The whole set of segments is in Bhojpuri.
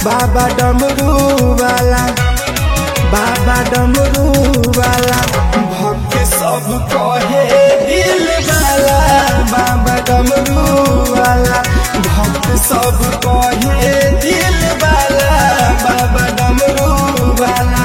बाबा डमरू वाला बाबा डमरू वाला भक्त सब कहे दिल वाला बाबा डमरू वाला भक्त सब कहे दिल वाला बाबा डमरू वाला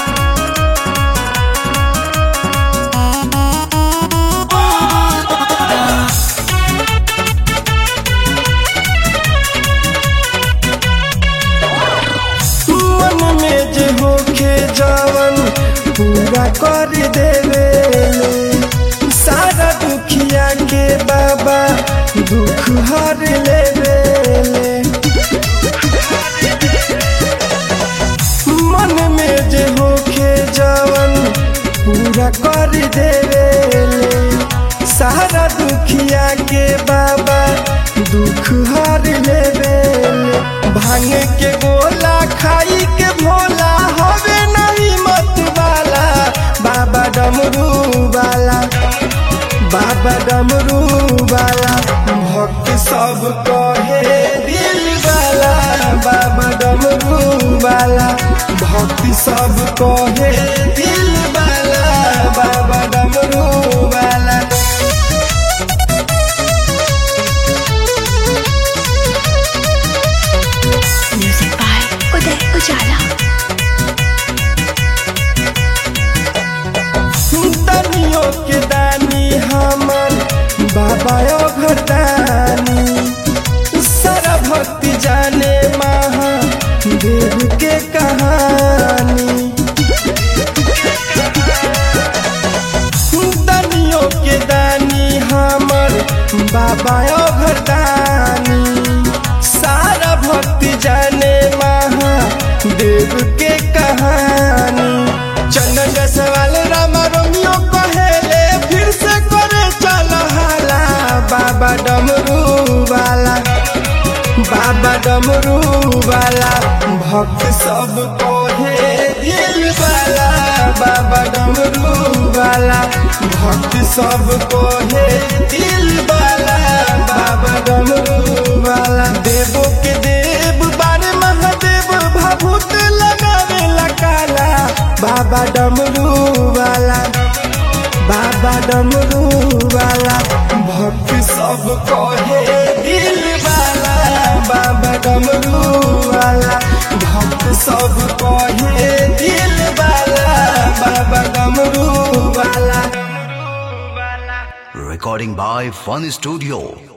मन में जे होखे जवन पूरा कर देवे सारा दुखिया के बाबा दुख हर लेवे मन में जे होखे जवन पूरा कर देवे सारा दुखिया के बाबा दुख हर लेवे भांग के गोला खाई के भोला हवे नहीं मत वाला बाबा डमरू वाला बाबा डमरू वाला भक्त सब कहे दिल वाला बाबा डमरू वाला भक्त सब कहे दिल वाला बाबा डमरू वाला Music by Uday Ujala. दनियों के दानी हमर बाबा घटानी सारा भक्ति जाने महा देव के कहानी दनियों के दानी हमर बाबा घटानी सारा भक्ति जाने महा देव के कहानी चंदन सवाल रामा रोमियो कहेले फिर से करे चल हाला बाबा डमरू वाला बाबा डमरू वाला भक्त सब कहे दिल वाला बाबा डमरू वाला भक्त सब कहे दिल वाला बाबा डमरू वाला देवो के देव बारे महादेव भाभूत लगावे काला बाबा डमरू वाला बाबा डमरू वाला भक्त सब कहे दिल वाला बाबा डमरू वाला भक्त सब कहे दिल वाला बाबा डमरू वाला Recording by Fun Studio.